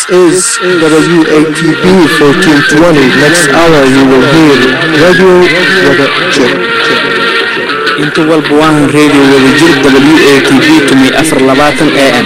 is WATB 1420. Next hour you will hear Radio Wada Jir. inta walba waahan radio wadajir w a t v tumi afar labaatan a m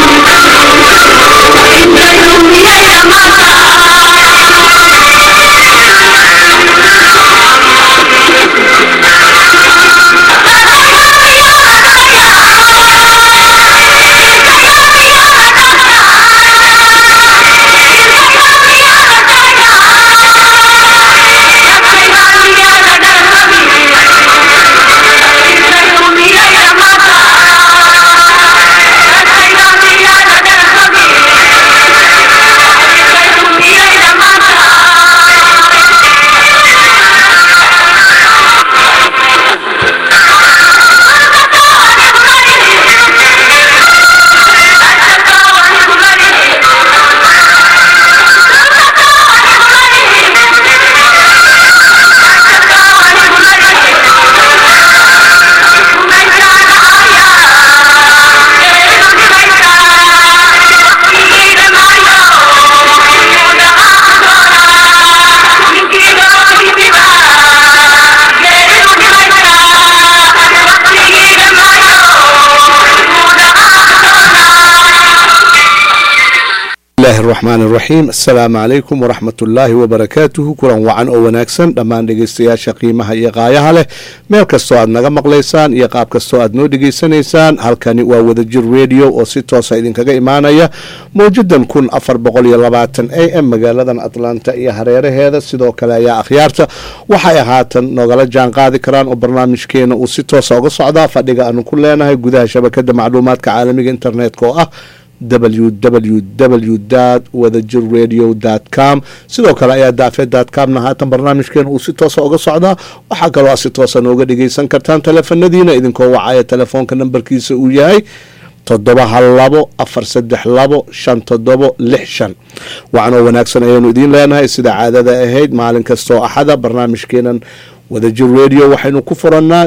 bismillahi araxmaan araxiim assalaamu calaykum waraxmat ullaahi wabarakaatuhu kulan wacan oo wanaagsan dhammaan dhegeystayaasha qiimaha iyo qaayaha leh meel kastoo aad naga maqlaysaan iyo qaab kastoo aad noo dhegeysanaysaan halkani waa wadajir radio oo si toosa idinkaga imaanaya mawjadan kun afar boqol iyo labaatan a m magaaladan atlanta iyo hareeraheeda sidoo kale ayaa akhyaarta waxay haatan nogala jaan qaadi karaan oo barnaamijkeena uu si toosa uga socdaa fadhiga aanu ku leenahay gudaha shabakada macluumaadka caalamiga internetka oo ah www wadajir radio com sidoo kale ayaa daafee comna haatan barnaamijkeena uu si toosa uga socdaa waxaa kaloo aad si toosa nooga dhegeysan kartaan teleefanadiina idinkoo wacaya telefoonka nambarkiisa uu yahay toddoba hal labo afar saddex labo shan toddobo lix shan wacanoo wanaagsan ayaanu idiin leenahay sida caadada ahayd maalin kastoo axada barnaamijkeenan wadajir radio waxaynu ku furannaa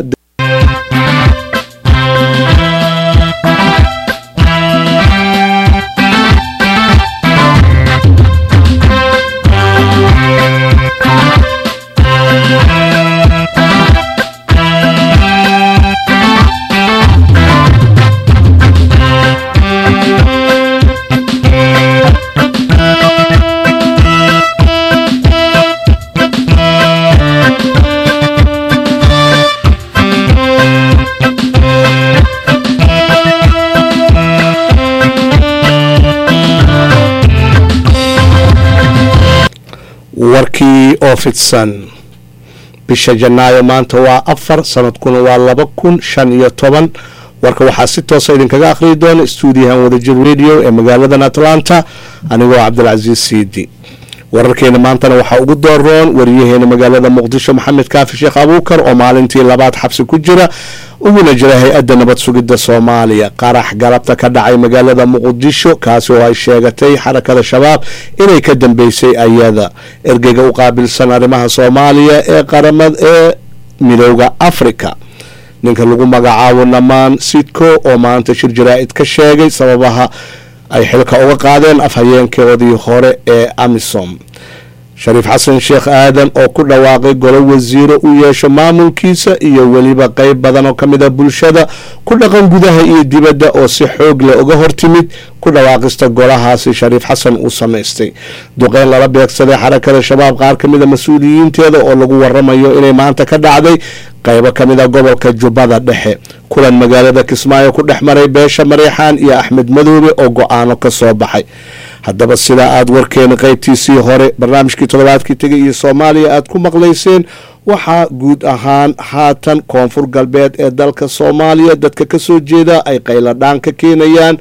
warkii oo fidsan bisha janaayo maanta waa afar sanadkuna waa laba kun shan iyo toban warka waxaa si toosa idinkaga akhriyi doona stuudiyahan wadajir radio ee magaaladan atlanta anigoo cabdilcasiis siidi wararkeena maantana waxaa ugu dooroon wariyaheena magaalada muqdisho maxamed kaafi sheekh abuukar oo maalintii labaad xabsi ku jira uguna jira hay-adda nabad sugidda soomaaliya qarax galabta ka dhacay magaalada muqdisho kaasi oo ay sheegatay xarakada shabaab inay ka dambeysay ayada ergeyga u qaabilsan arrimaha soomaaliya ee qaramad ee midooda africa ninka lagu magacaabo namaan sidco oo maanta shir jaraa-id ka sheegay sababaha ay xilka uga qaadeen afhayeenkoodii hore ee amisom shariif xasan sheekh aadan oo ku dhawaaqay golo wasiiro u yeesho maamulkiisa iyo weliba qeyb badan oo ka mid a bulshada ku dhaqan gudaha iyo dibadda oo si xoog leh uga hortimid ku dhawaaqista golahaasi shariif xasan uu samaystay duqeyn lala beegsaday xarakada shabaab qaar ka mid a mas-uuliyiinteeda oo lagu waramayo inay maanta ka dhacday qaybo ka mid a gobolka jubbada dhexe kulan magaalada kismaayo ku dhex maray beesha mareexaan iyo axmed madoobe oo go-aano ka soo baxay haddaba sidaa aada warkeena qeybtiisii hore barnaamijkii toddobaadkii tegay iyo soomaaliya aada ku maqlayseen waxaa guud ahaan haatan koonfur galbeed ee dalka soomaaliya dadka kasoo jeeda ay qayladhaan ka keenayaan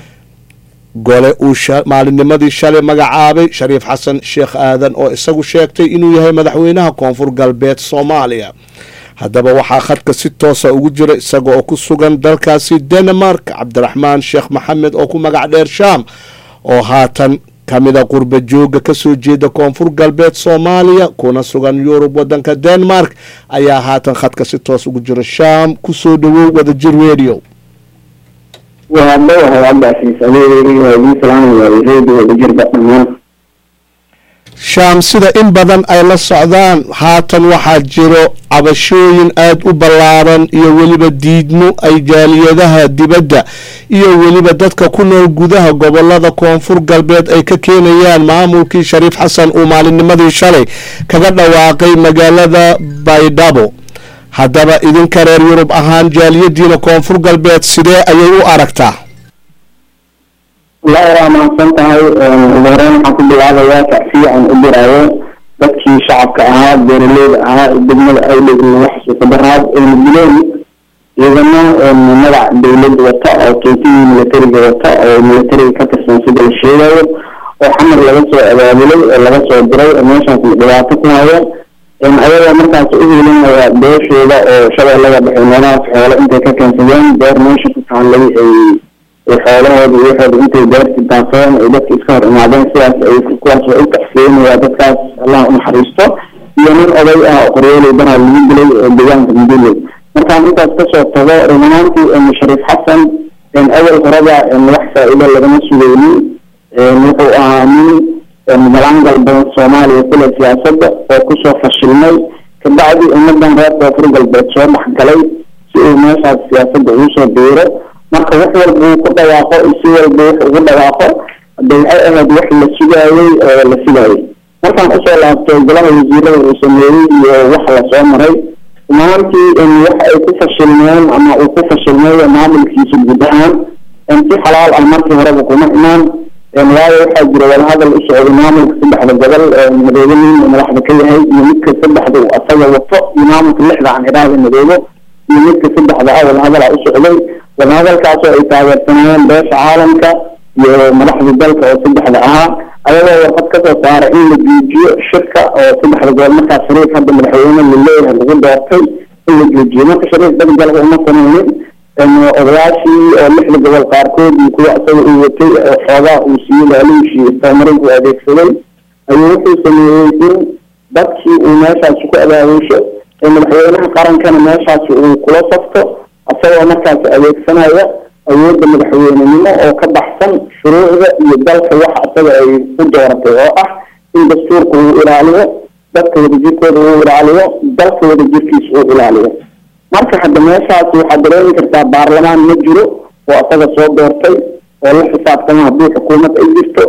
gole uu maalinnimadii shalay magacaabay shariif xasan sheekh aadan oo isagu sheegtay inuu yahay madaxweynaha koonfur galbeed soomaaliya haddaba waxaa khadka si toosa ugu jira isaga oo ku sugan dalkaasi denmark cabdiraxmaan sheekh maxamed oo ku magac dheer shaam oo haatan ka mida qurba jooga kasoo jeeda koonfur galbeed soomaaliya kuna sugan yurub wadanka denmark ayaa haatan khadka si toos ugu jira shaam kusoo dhawow wadajir radio waa dhawahay cabdicasiis adeegayga waa idiin salaamaya reediyo wadajirba dhammaan shaam sida in badan ay la socdaan haatan waxaa jiro cabashooyin aada u ballaaran iyo weliba diidmo ay jaaliyadaha dibadda iyo weliba dadka ku nool gudaha gobolada koonfur galbeed ay ka keenayaan maamulkii shariif xasan uu maalinnimadii shalay kaga dhawaaqay magaalada baydhabo haddaba idinka reer yurub ahaan jaaliyadiina koonfur galbeed sidee ayay u aragtaa wallaahi waa mahadsan tahay ugu horeyn waxaan ku bilaabayaa tacsiya aan u diraayo dadkii shacabka ahaa beeraleyda ahaa ee degmada awdheeg laga xasuusta daraad ayna dileen ciidamo magac dawladda wata oo tuutihii militariga wata oo militariga ka tirsan sida la sheegayo oo xamar laga soo abaabulay oo laga soo diray oo meeshaas dhibaato ku haya ayagoo markaas u helinaya beeshooda oo shabeellada dhexe meelahaas xoolo intay ka keensadeen beer meesha ku taallay ay xoolahooda iyo waxooda intay beerti daafeen ay dadka iska hor imaadeen sidaas ay kuwaas waa u taxsiyeynaya dadkaas allah u naxariisto iyo nin oday ah oo qoryooley banaad lagu dilay oo deegaanka muduley markaan intaas kasoo tago run ahaantii shariif xasan awal horeba wax faa-iido lagama sugeynin wuxuu ahaa nin malangal badan soomaaliya kule siyaasadda oo kusoo fashilmay kabacdi ummadan reer koonfur galbeed soo dhexgalay si uu meeshaas siyaasadda ugu soo biiro marka wax walba uu ku dhawaaqo si walba wax ugu dhawaaqo hade waxay ahayd wax la sugaayey oo la filaayay markaan usoo laabtay golaha wasiirada uu sameeyey iyo wax lasoo maray rumaantii wax ay ku fashilmeen ama uu ku fashilmay maamulkiisa guud ahaan si xalaal ah markii horeba kuma imaan waayo waxaa jira wadahadal u socday maamulka saddexda gobol madoobe nin madaxda ka yahay iyo midka saddexda uu asaga wato iyo maamulka lixda aan idhaahda madoobe iyo midka saddexda ah wadahadal u socday wadahadalkaasoo ay taageersanayeen beesha caalamka iyo madaxda dalka oo saddexda ahaa ayagoo warqad kasoo saaray in la joojiyo shirka oo saddexda gobol markaas shariif hadda madaxweyne laleeyahay lagu doortay in la joojiyo marka shariif dalgalka uma sameynin odayaashii oo lixda gobol qaarkood iyo kuwa isaga uu watay oo xoogaa uu siiyey laaluushii istamarin uu adeegsaday ayuu wuxuu sameeyey in dadkii uu meeshaasi ku abaabuusho ee madaxweynaha qarankana meeshaasi uu kula safto isagoo markaasi adeegsanaya awoodda madaxweynenimo oo ka baxsan shuruucda iyo dalka waxa isaga ay u dooratay oo ah in dastuurka uu ilaaliyo dadka wadajirkooda uu ilaaliyo dalka wadajirkiisa uu ilaaliyo marka hadda meeshaasi waxaad dareemi kartaa baarlamaan ma jiro oo isaga soo doortay oo la xisaabtama haddii xukuumad ay jirto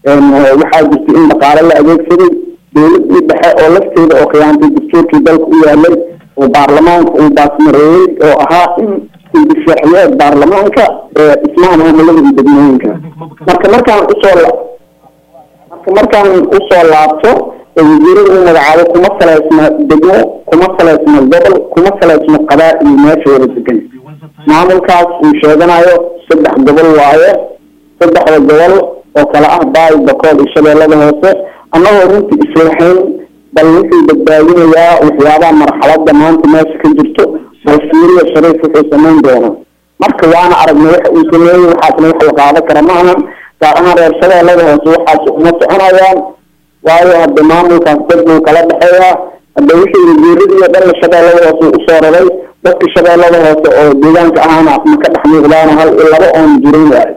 waxaa jirta in dhaqaale la adeegsaday dowladii dhexe oo lafteeda oo khiyaantay dastuurkii dalka u yaalay oo baarlamaanka uu baasmareeyey oo ahaa in indishaxiyeed baarlamaanka dhismaha maamulada iyo degmooyinka marka markaan usoo marka markaan usoo laabto wasiirada u magacaabo kuma saleysna degmo kuma saleysna gobol kuma saleysna qabaa-il meesha wada degan maamulkaas uu sheeganayo saddex gobol waaye saddexda gobol oo kale ah baay bakool iyo shabeellada hoose annagoo runtii iswaxayn bal wuxuu badbaadinayaa waxyaabaha marxalada maanta meesha ka jirto bal fiiriya shariif wuxuu samayn doona marka waana aragnay waxa uu sameeyey waxaasna wax la qaado kara ma ahan gaar ahaan reer shabeellada hoose waxaas uma soconayaan waayo hadda maamulkaas dad buu kala dhexeeyaa hadda wixii wasiiradiiyo dhanna shabeellada hoose usoo raray dadka shabeellada hoose oo deegaanka ahaana ma ka dhex muuqdaana hal iyo laba oon jirin waayo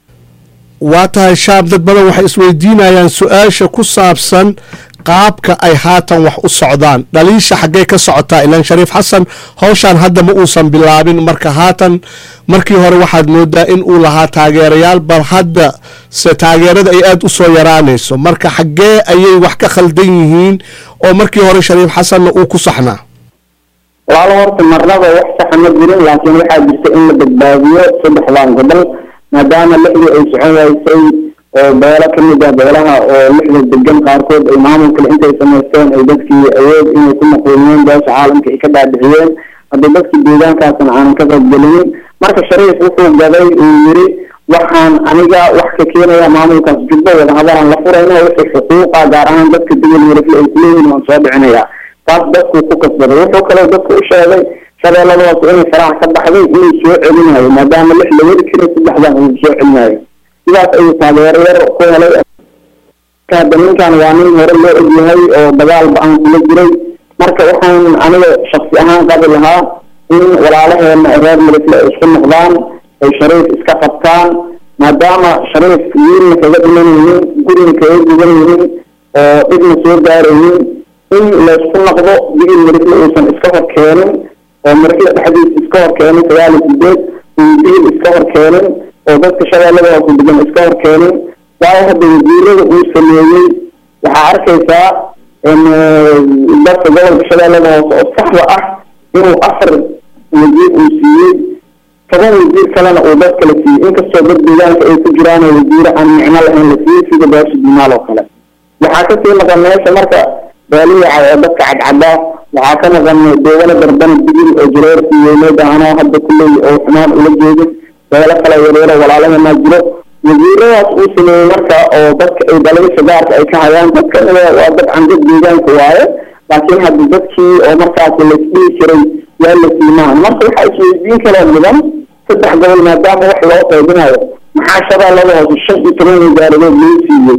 waa tahay shaab dad badan waxay isweydiinayaan su-aasha ku saabsan qaabka ay haatan wax u socdaan dhaliisha xaggee ka socotaa ilaan shariif xasan howshaan hadda ma uusan bilaabin marka haatan markii hore waxaad moodaa in uu lahaa taageerayaal bal hadda se taageerada ay aada u soo yaraanayso marka xaggee ayay wax ka khaldan yihiin oo markii hore shariif xasanna uu ku saxnaa walaalo horta marnaba wax saxa ma jirin laakiin waxaa jirta in la badbaadiyo saddexdan gobol maadaama lixdii ay socon waysay oo beelo kamid ah beelaha oo lixda degan qaarkood ay maamulkale intay samaysteen ay dadkii awood inay ku maqooniyeen beesha caalamka ay ka dhaadhiciyeen hadda dadkii deegaankaasna aanan ka qaybgelinin marka shariif wuxuu gaday uu yiri waxaan aniga wax ka keenaya maamulkaas jubbo wadahadalaan la furayna wixii xuquuqa gaar ahaan dadka degel werifle ay kuleeyihin waan soo dhicinaya taas dadkuu ku kasbaday wuxuu kaloo dadka u sheegay shabeellada hoose inay faraha ka baxday inuu soo celinayo maadaama lix la weri jiray saddexdan uu soo celinayo sidaas ayuu taageero yar ku helay hadda ninkan waa nin hore loo ogyahay oo dagaal ba-aan kula jiray marka waxaan aniga shaksi ahaan qabi lahaa in walaalaheena reer marifle ay isku noqdaan ay shariif iska qabtaan maadaama shariif wiilna kaga dhiman yihiin gurina kaga gudan yihiin oo dhibna soo gaaraynin in laysku noqdo digil marifle uusan iska hor keenin oo marifle dhexdiisa iska hor keenin sagaal iyo sideed uu digil iska hor keenin oo dadka shabeellada hoose degan iska hor keenin waayo hadda wasiirada uu sameeyey waxaa arkaysaa dadka gobolka shabeellada hoose oo saxda ah inuu afar wasiir uu siiyey toban wasiir kalena uu dad kala siiyey inkastoo dad deegaanka ay ku jiraan wasiire aan micno lahayn la siiyey sida baashi dimaal oo kale waxaa kasii maqan meesha marka baaliyaca oo dadka cadcadaa waxaa ka maqan deegana darbana digil oo jareerkii weyneed anoo hadda kulley oo xumaan ula jeedin beelo kale yareero walaalaheenaa jiro wasiiradaas uu sameeyey marka oo dadka ay dalagasha gaarka ay ka hayaan dadkan waa dad candad deegaanka waaye laakiin hadda dadkii oo markaas laisdhihi jiray yaa la siimaan marka waxaa isweydiin kaloo mudan saddex gobol maadaama wax loo qaybinayo maxaa shabeellada hoose shan iyo toban wasaaradood loo siiyey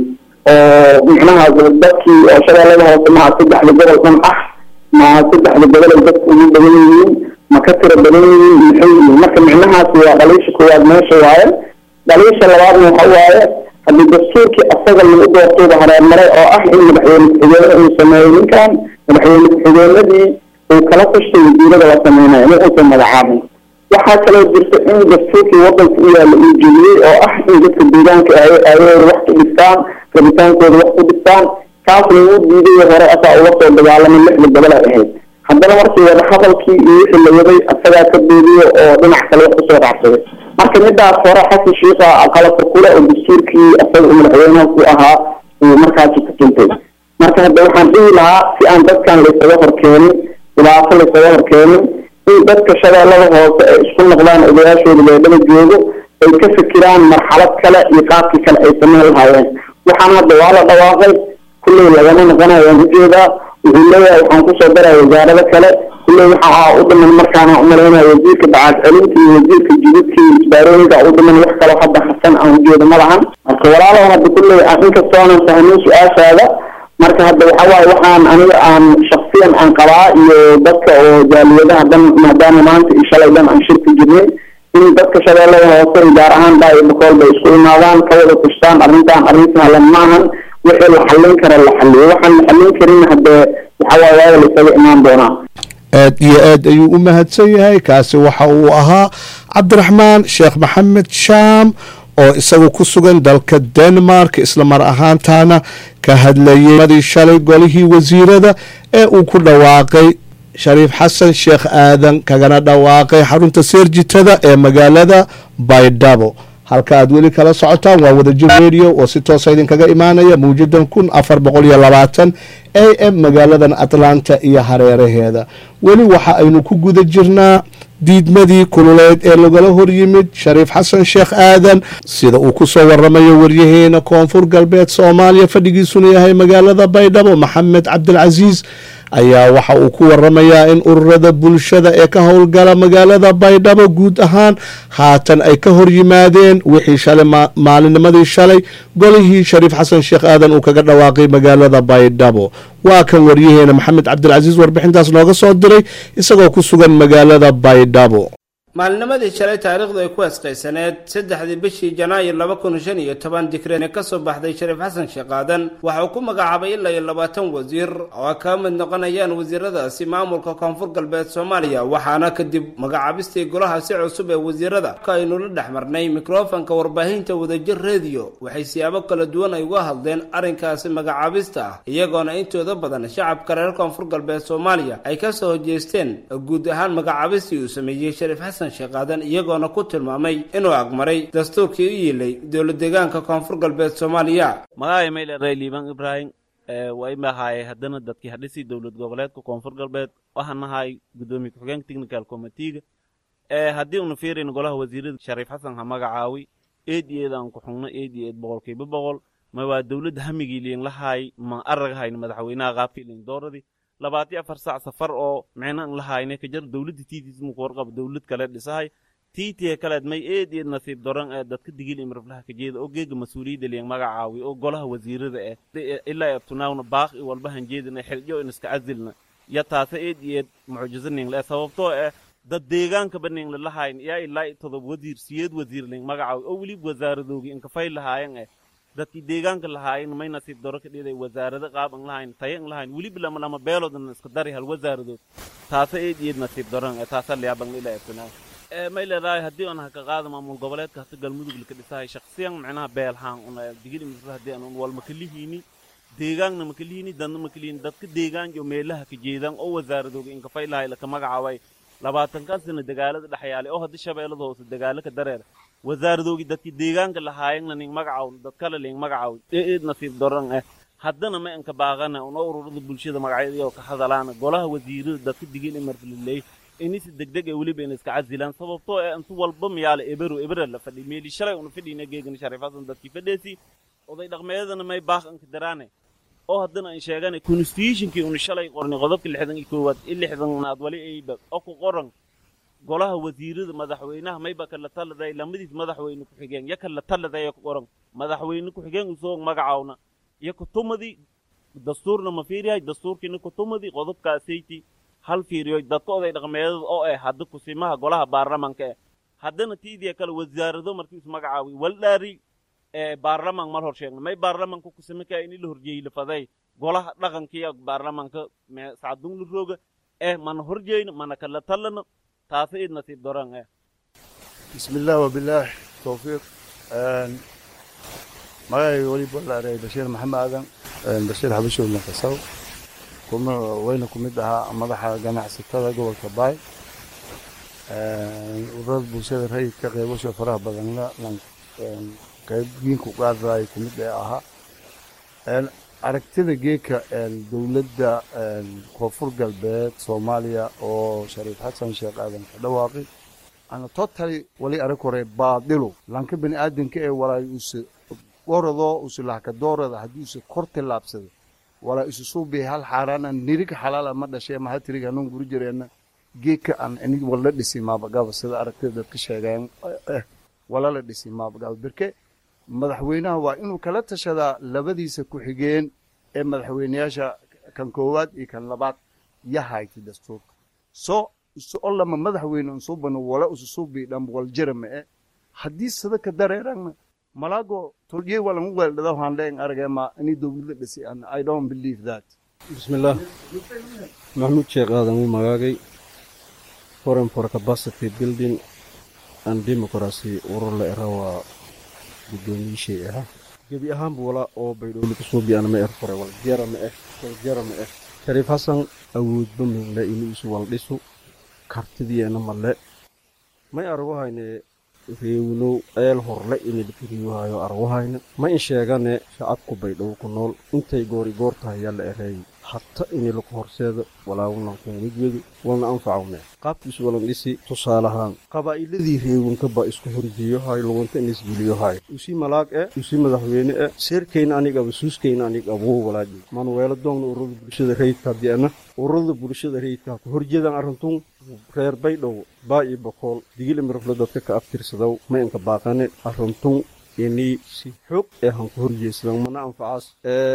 oo micnaha dadkii oo shabeellada hoose maha saddexda gobol dhan ah ma saddexda gobol ay dadku ugu badan yihiin ma ka tiro badan yihiin maxay yihiin marka micnahaasi waa dhaliisha koowaad meesha waaye dhaliisha labaadna waxa waaye haddii dastuurkii asaga lagu doortooba hareermaray oo ah in madaxweyne ku-xigeenada uu sameeyo ninkan madaxweyne ku-xigeenadii uu kala tashtay wasiirada la sameynayo in uusan magacaabin waxaa kaloo jirta in dastuurkii wadanka u yaalla uu jeliyey oo ah in dadka deegaanka aayahooda wax ku dhistaan rabitaankooda wax ku dhistaan kaasna wuu diiday hore asaa uga soo dagaalamay lixda gobol ay ahayd haddana markii wada hadalkii iyo wixii la waday asagaa ka beediyo oo dhinac kale wax kusoo raacsaday marka midaas hore xasan shiikha qalabka kule oo dastuurkii asaga uu madaxweynaha ku ahaa uu markaasi ku tuntay marka hadda waxaan dhihi lahaa si aan dadkan laysaga horkeenin dhibaato laysaga horkeenin in dadka shabeellada hoose ay isku noqdaan odayaashooda beedhaba joogo ay ka fikiraan marxalad kale iyo qaabkii kale ay samayn lahaayeen waxaan hadda waa la dhawaaqay kulley lagama noqonayo waan ujeedaa wuxuu leeyahay waxaan kusoo daraya wasaarado kale kulley waxaa u dhiman markaana umalaynaya wasiirka bacaad celinta iyo wasiirka jididka iyo isbaarooyinka u dhiman wax kaloo hadda hasan aan ujeedo ma lahan marka walaalow hadda kulley inkastoo aanan fahmin su-aashaada marka hadda waxa waaye waxaan aniga aan shaksiyan aan qabaa iyo dadka oo jaaliyadaha dhan maadaama maanta iyo shalay dhan aan shirka jirnay in dadka shabeellada hoose gaar ahaan baa iyo bakool bay isku imaadaan ka wada kushtaan arrintan arrin sahlan maahan wixii la xallin kara la xalliyo waxaan la xallin karin haddee waxa waaye waaga la isaga imaan doonaa aad iyo aad ayuu u mahadsan yahay kaasi waxa uu ahaa cabdiraxmaan sheekh maxamed shaam oo isagu ku sugan dalka denmark isla mar ahaantaana ka hadlayay madii shalay golihii wasiirada ee uu ku dhawaaqay shariif xasan sheekh aadan kagana dhawaaqay xarunta seerjitada ee magaalada baydhabo halka aad weli kala socotaan waa wadajir radio oo si toosa idinkaga imaanaya mawjadan kun afar boqol iyo labaatan a m magaaladan atlanta iyo hareeraheeda weli waxa aynu ku guda jirnaa diidmadii kululeed ee lagala hor yimid shariif xasan sheekh aadan sida uu ku soo waramayo waryaheena koonfur galbeed soomaaliya fadhigiisuna yahay magaalada baydhabo maxamed cabdilcasiis ayaa waxa uu ku waramayaa in ururada bulshada ee ka howlgala magaalada baydhabo guud ahaan haatan ay ka hor yimaadeen wixii shalay maalinimadii shalay golihii shariif xasan sheekh aadan uu kaga dhawaaqay magaalada baydhabo waa kan waryaheena maxamed cabdilcasiis warbixintaas nooga soo diray isagoo ku sugan magaalada baydhabo maalinimadii shalay taariikhdu ay ku asqaysaneed saddexdii bishii janaayo laba kun shan iyo toban dikreen ka soo baxday shariif xasan sheekh aadan waxa uu ku magacaabay ilaa iyo labaatan wasiir oo ay kaga mid noqonayaan wasiiradaasi maamulka koonfur galbeed soomaaliya waxaana kadib magacaabistii golaha si cusub ee wasiirada ka aynu la dhex marnay mikrofonka warbaahinta wadajir rediyo waxay siyaabo kala duwan ay uga hadleen arrinkaasi magacaabista ah iyagoona intooda badan shacabka reer koonfur galbeed soomaaliya ay kasoo hojeesteen guud ahaan magacaabistii uu sameeyey shariif xasan sheekaadan iyagoona ku tilmaamay inuu agmaray dastuurkii u yiilay dowlad deegaanka koonfur galbeed soomaaliya magacay mayleray liibaan ibraahim waa imahaye haddana dadkii hadhisii dowlad goboleedka koonfur galbeed waxaan nahay guddoomiye ku-xigeenka technical committeega haddii una fiirayno golaha wasiirada shariif xasan ha magacaawi eed iyo eed aan ku xugno eed iyo eed boqolkiiba boqol ma waa dowladda hamigii liin lahaay ma araghayn madaxweynaha qaabkii liin dooradii labaatiyo afar saac safar oo micnan lahayne ka jar dowladda tiitiis muku warqaba dowlad kale dhisahay tiitiya kaleed may eed eed nasiib doran ee dadka digil imraflaha ka jeeda oo geega mas-uuliyadda liyan magacaawi oo golaha wasiirada eh ilaa abtunaawna baaq i walba hanjeedina xiljo in iska casilna ya taase eed iyo eed mucjisanin le sababtoo eh dad deegaankaba ning lalahayn yaa ilaa i todob wasiir siyeed wasiir ling magacaw oo weliba wasaaradoogi inkafay lahaayan eh dadkii deegaanka lahaayan may nasiib daro ka dhiday wasaarado qaab an lahayn taya an lahayn weliba lama lama beeloodan iska dari hal wasaaradood taasa eed eed nasiib daron ee taasa liyaaban ila eftinaa ee may leedahay haddii aan haka qaada maamul goboleedka hata galmudug laka dhisahay shaksiyan macnaha beelhaan una digili misra haddii aan un wal makalihiini deegaanna makalihiini dadna makalihiini dadka deegaan iyo meelaha ka jeedaan oo wasaaradooga inkafay lahay laka magacaabay labaatankan sana dagaalada dhexyaalay oo haddii shabeellada hoose dagaalo ka dareer wasaaradoogii dadkii deegaanka lahaayeenna ning magacaw dad kale ling magacaw ee eed nasiib daran eh haddana ma inka baaqana una ururada bulshada magacyadii ka hadalaana golaha wasiirada dadka digil imarfaliley inisi degdeg ee weliba ina iska casilaan sababtoo ee intu walba miyaala ebero ebera la fadhi meeli shalay una fadhiina geegana shariifadan dadkii fadheesi oday dhaqmeedana may baaq inka daraane oo haddana aan sheegana constitutionkii una shalay qornay qodobka lixdan iyo koowaad i lixdanaad wali ayba oo ku qoran golaha wasiirada madaxweynaha mayba kala taladay lamadiis madaxweyne ku-xigeen ya kala taladay ku qoran madaxweyne ku-xigeen usoo magacaawna iyo kutumadii dastuurna ma fiiriyahay dastuurkiina kutumadii qodobkaasayti hal fiiriyo dadka oday dhaqmeedada oo eh hadda kusimaha golaha baarlamanka eh haddana tiidiya kale wasaarado markiisu magacaawi waldhaari ee baarlaman mal hor sheegna may baarlamanka kusimaka ini la horjeeyi lafaday golaha dhaqankiya baarlamanka sacdung la rooga eh mana horjeeyna mana kala talana taasi id nasiib daran eh بسم الله وبالله توفيق magacayga weli balaarey bashiir maxamed aadan bashiir xabashow lankasaw kuma weyna ku mid ahaa madaxa ganacsatada gobolka baay ururada bulshada rayidka qeybasho faraha badanna qaybgiinku qaadaay ku mid ee ahaa aragtida geeka dowladda koonfur galbeed soomaaliya oo shariif xasan sheekh aadan ka dhawaaqay ana totally wali arag hore baadilu lanka bani aadanka ee walaay use goradoo use lahka doorada haddii use kor tillaabsada walaa isu suubi hal xaaraana nirig xalaala ma dhashee maha tirig hanuun guri jireenna geeka aan inig wala dhisi maabagaba sida aragtida dadka sheegeen wala la dhisi maabagaba berke madaxweynaha waa inuu kala tashadaa labadiisa ku-xigeen ee madaxweyneyaasha kan koowaad iyo kan labaad yahayti dastuurka soo isu olama madaxweyne unsubano wala ususubi dham waljarama e haddii sadaka dareerana malago tolye walan weeldhada waxaan leen aragema ini dowladda dhisi and i don't believe that bismillaah maxamuud sheekh aadan uu magaagay foreign for capacity building and democracy urur la era waa guddoomiyishey ahaa gebi ahaanba walaa oo baydhowli kasoo biyana ma er fore waljara ma eh waljara ma eh shariif xasan awoodba minle inuu isu waldhisu kartidiyeena male may aragahayne reewinow eel horle inilkiriyohayo aragahayne ma in sheegane shacabku baydhow ku nool intay goori goor tahay yaa la ereeyay hata inilaku horseeda walaawunankun wejwedu walna anfacawne qaabkiisu walan dhisi tusaalahaan qabaa'iladii reewinkaba isku horjeeyohay lugunta inisgeliyohay usi malaag e usi madaxweyne e seerkayna anigaba suuskayna anig abuu walaaji manuweelo doogna ururada bulshada rayidka di'ana ururada bulshada rayidka ku horjeedaan arrintun reer baydhow baa iyo bokool digil imiraflo dadka ka abtirsadow ma inka baaqane arrintun ini si xoog ee han ku horjeesadan mana anfacaas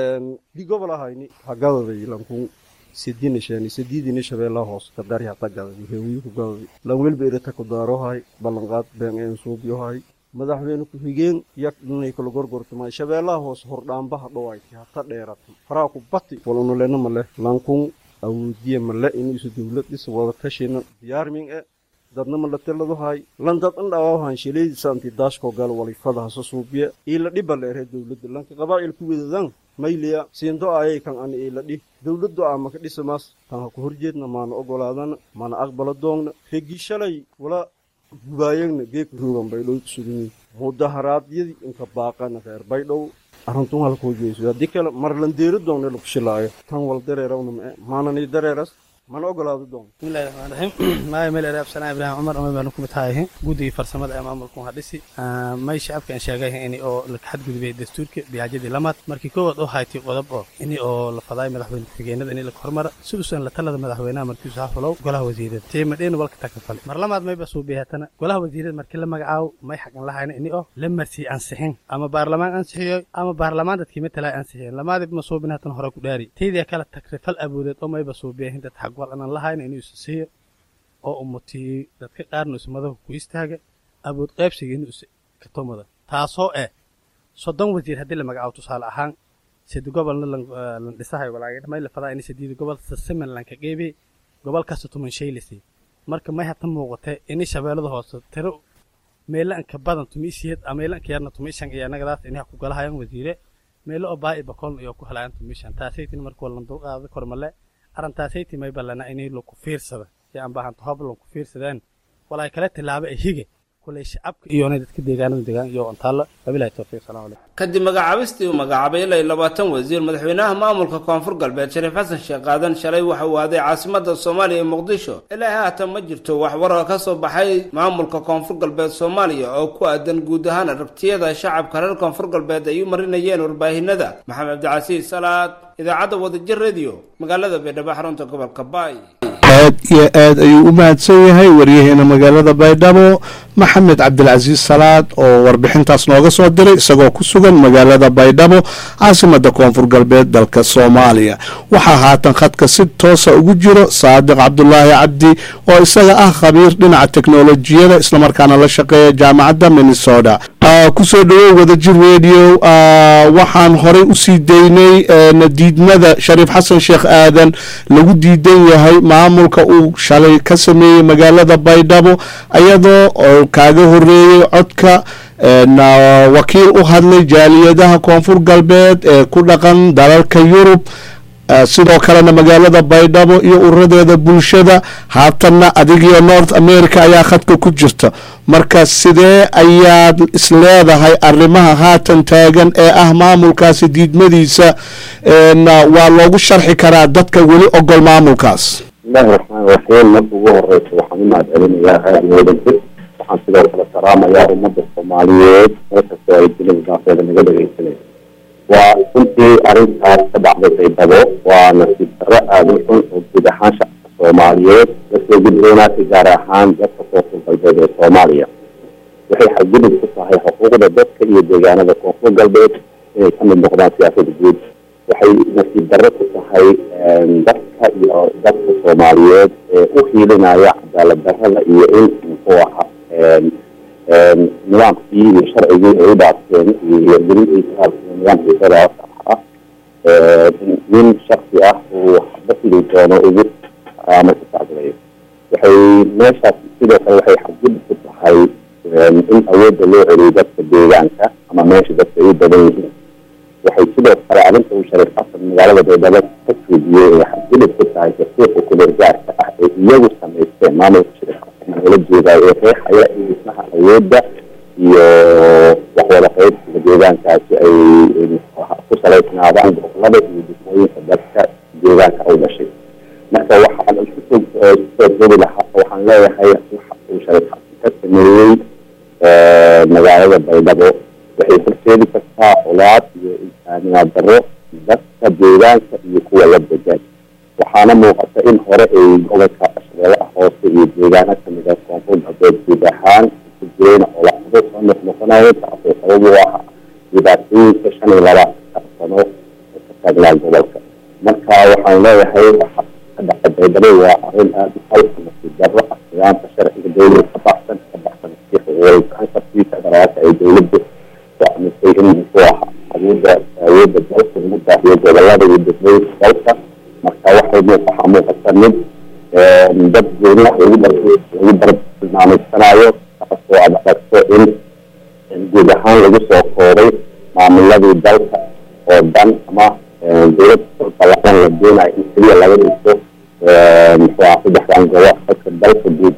di gobol ahayni hagadaday lankun sidinishani sididini shabeellaha hoos kadari hata gadadi hewiyu ku gadadi lan welba irata ku daarohay ballanqaad been een suubyohay madaxweyne ku-xigeen yak dhinay kala gorgortamay shabeellaha hoos hordhaambaha dhowayti hata dheerata faraa ku bati walunulena male lankun awoodiye male inuusu dowlad dhis wada tashina diyaarmin e dadna malateladahay lan dad an dhawaahan shilaydiisa anti daashko gal walifada hasa suubiye iila dhiba leere dowladda lanka qabaa'il ku wedadan mayliya siindo ayay kan an iila dhi dowladdu aa maka dhisamaas tan ha ku horjeedna maana ogolaadana mana aqbala doogna regi shalay wala gubaayagna geeka roogan baydhow kusuganyiin mudaharaadyadii inka baaqana reer baydhow arintun halkuu jeeso haddii kale marlandeeri doogna laku shilaayo tan wal dareerawna mae maanani dareeras mana ogolaado doon bismillahi raxmaan raxiim maaya meel ereab sanaa ibraahim cumar ama baanu ku mid tahay guddigii farsamada ee maamulku hadhisi may shacabka aan sheegay ini oo la xadgudubay dastuurka biyaajadii lamaad markii koowaad oo haytay qodob oo ini oo la fadaay madaxweyne ku-xigeenada ini la hormara si usan la talada madaxweynaha markiisu ha fulow golaha wasiirada tiimadheena walka takafale mar lamaad mayba suubiyaatana golaha wasiirada markii la magacaabo may xaqan lahayna ini oo la marsii ansixin ama baarlamaan ansixiyo ama baarlamaan dadkii matalaa ansixiyeen lamaadib ma suubin hatan hore ku dhaari taydia kala takrifal aboodeed oo mayba suubiyahin dad xaq wal anan lahayna inuu isa siiyo oo umutiyey dadka qaarna is madahu ku istaaga awood qaybsigiina is katomada taasoo eh soddon wasiir haddii la magacaabo tusaale ahaan sedi gobolna lan lan dhisahayo walaagay may la fadaa in sideeda gobol sasiman lanka qeybi gobol kasta tuman shaylisi marka may hata muuqata ini shabeellada hoose tiro meelo anka badan tumiisiyad ama meelo anka yarna tumiishan iyo annagadaas inaha ku galahayaan wasiire meelo oo baa i bakoolna iyo ku helayaan tumiishan taasaytin marka waa lan dulqaada kormale arrintaasaytii may ballana inay laku fiirsada iyo aan baahanto hob lanku fiirsadeen walaay kale tilaabo ee hige kulay shacabka iyoonay dadka deegaanada deegaan iyo ontaalla wabilahi towfiiq salaam calaykum kadib magacaabistii uu magacaabay ilaa iyo labaatan wasiir madaxweynaha maamulka koonfur galbeed shariif xasan sheekh qaadan shalay waxa uu aaday caasimada soomaaliya ee muqdisho ilaa haatan ma jirto wax warar ka soo baxay maamulka koonfur galbeed soomaaliya oo ku aadan guud ahaan aragtiyada shacabka reer koonfur galbeed ay u marinayeen warbaahinada maxamed cabdicasiis salaad idaacadda wadajir radio magaalada baydhabo xarunta gobolka baay aad iyo aad ayuu u mahadsan yahay waryaheena magaalada baydhabo maxamed cabdilcasiis salaad oo warbixintaas nooga soo diray isagoo ku sugan magaalada baydhabo caasimada koonfur galbeed dalka soomaaliya waxaa haatan khadka si toosa ugu jiro saadiq cabdulaahi cabdi oo isaga ah khabiir dhinaca teknolojiyada islamarkaana la shaqeeya jaamacadda minnesota kusoo dhawow wadajir radio waxaan horey usii daynay diidmada shariif xasan sheekh aadan lagu diidan yahay maamulka uu shalay ka sameeyey magaalada baydhabo iyadoo oo kaaga horeeyey codka wakiil u hadlay jaaliyadaha koonfur galbeed ee ku dhaqan dalalka yurub sidoo kalena magaalada baydhabo iyo uradeeda bulshada haatanna adigiyo north america ayaa khadka ku jirta marka sidee ayaad isleedahay arrimaha haatan taagan ee ah maamulkaasi diidmadiisa waa loogu sharxi karaa dadka weli ogol maamulkaas bismillahi raxmaan raxiim marka ugu horeysa waxaan u mahadcelinayaa raadiyo wadajir waxaan sidoo kale salaamayaa ummadda soomaaliyeed meel kastoo ay dunida daafeeda naga dhegeysanaysa waa runtii arrintaas ka dhacday baydhabo waa nasiib darro aada u xun oo guud ahaan shacabka soomaaliyeed lasoo gudboonaatay gaar ahaan dadka koonfur galbeed ee soomaaliya waxay xadgudub ku tahay xuquuqda dadka iyo deegaanada koonfur galbeed inay ka mid noqdaan siyaasada guud waxay nasiib darro ku tahay dadka iyo dadka soomaaliyeed ee u hiilinaya cadaalad darrada iyo in muxuu ahaa nidaamkii iyo sharcigii ay u dhaafteen iyo hirgelintii nidaamkii federaalka ah nin shaksi ah uu waxba sidii doono ugu ama ku taaglayo waxay meeshaas sidoo kale waxay xadgudub ku tahay in awoodda loo celiyo dadka deegaanka ama meesha dadka ay u badan yihiin waxay sidoo kale arrinta uu shariif xasan magaalada baydhabo ka fuudiyey ay xadgudub ku tahay dastuurka kuleergaarka ah ee iyagu samaysteen maamulka shariif xasan loola jeedayo ee reexaya in dhismaha awoodda iyo waxwada qaybsiga deegaankaasi ay ku salaysnaadaan gobolada iyo dhismooyinka dadka deegaanka u dhashay marka waxaan kusoo joogi lahaa waxaan leeyahay waxa uu shariif xasan ka sameeyey magaalada baydhabo waxay horseedi kartaa colaad iyo insaaniyaad darro dadka deegaanka iyo kuwa la degan waxaana muuqata in hore ay gobolka shabeellaha hoose iyo deegaano kamida koonfur galbeed guud ahaan ku jireen colaado soo noqnoqonayo taasoo sabab u ah dhibaatooyinka shan iyo labaatanka sano ee ka taagnaa gobolka marka waxaan leeyahay waxa ka dhaca baydhabo waa arrin aada u halka nasiib darro ah nidaamka sharciga dowlada ka baxsan ka baxsan xuquuqul federaalka ay dowladdu amisay in muxuu ahaa awoodda awoodda dalka lagu baahiyo gobolada iyo degmooyinka dalka marka waxay waxaa muuqata mid dad gooniah lagu lagu bartilmaameysanayo taasoo aad aragto in guud ahaan lagu soo koobay maamuladii dalka oo dhan ama dowlad ballaqan la doonayo in keliya laga dhiso muxuu ahaa saddexdan gobol dadka dalka guud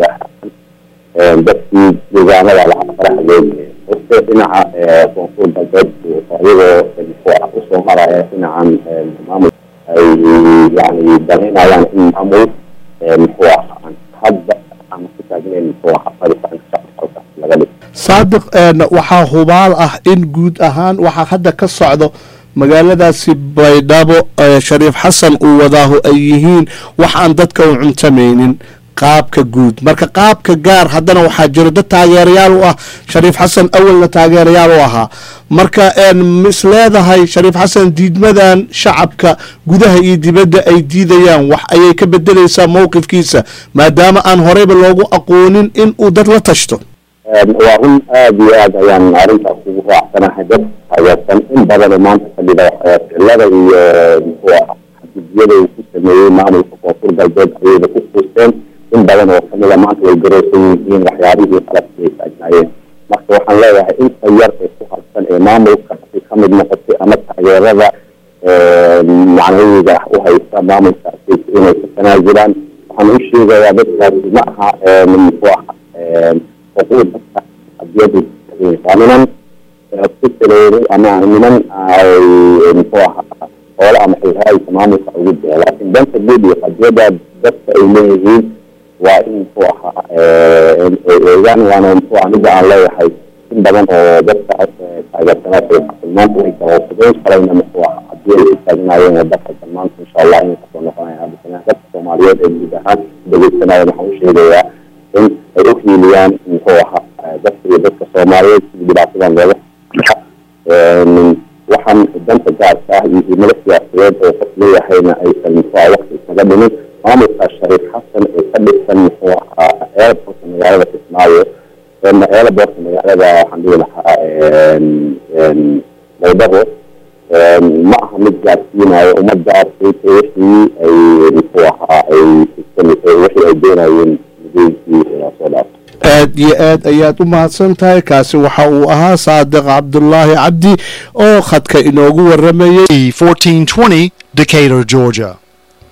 ahaan dadkii deegaanada lahaa faraha loogeeya horte dhinaca koonfur galbeed iyagoo muxuu ah usoo maraya dhinacan maamul ay yani danaynayaan in maamul muxuu ah aan hadda aan ku taagnayn muxuu ah fariisanka shacabka laga dhigo saadiq waxaa hubaal ah in guud ahaan waxaa hadda ka socdo magaaladaasi baydhabo shariif xasan uu wadaahu ay yihiin wax aan dadka u cuntamaynin qaabka guud marka qaabka gaar haddana waxaa jiro dad taageerayaal u ah shariif xasan awalna taageerayaal u ahaa marka mis leedahay shariif xasan diidmadan shacabka gudaha iyo dibadda ay diidayaan wax ayay ka bedelaysaa mowqifkiisa maadaama aan horeyba loogu aqoonin in uu dad la tashto waa run aada iyo aad ayaan arrintaas ugu raacsanahay dad taageersan in badanoo maanta fadhida ficilada iyo muxuu ah xadgudyada uu ku sameeyey maamulka koonfur galbeed ayayba ku fuusteen in badan oo kamida maanta way garoosan yihiin waxyaabihii qalabkii ay taagnaayeen marka waxaan leeyahay inta yar ee ku harsan ee maamulka ay ka mid noqotay ama taageerada macnawiga u haysta maamulkaasi inay ka tanaazulaan waxaan u sheegayaa dadkaasi ma aha muxuu ah xuquuqda adiyadu waa niman ku talooday ama niman ay muxuu ahaa hoole ama xilhaayka maamulka ugu jira laakiin danta guud iyo qadiyada dadka ay leeyihiin waa in muxuu ahaa eegaan waana muxuu ah midda aan leeyahay in badan oo dadka taageersanaa maanta way garowsadeen shalayna muxuu ahaa haddii ay ku taagnaayeen waddanka maanta insha allah inay kasoo noqonayaan hadda dadka soomaaliyeed ee guud ahaan dhegeysanaya waxaan u sheegayaa in ay u hiiliyaan muxuu ahaa dadka iyo dadka soomaaliyeed sidii dhibaatadan looga waxaan danta gaarka ah iyo himado siyaasadeed oo qof leeyahayna aysan muxuu ah waqti isaga dhimin maamulka shariif xasan ee ka dhisan muxuu ahaa airportka magaalada kismaayo airportka magaalada waxaan dhihi lahaa baydhabo ma aha mid gaarsiinayo ummaddaas wixii ay muxuu ahaa ay wixii ay doonayeen aad iyo aad ayaad u mahadsan tahay kaasi waxa uu ahaa saadiq cabdulaahi cabdi oo khadka inoogu waramayay E1420 Decatur, Georgia.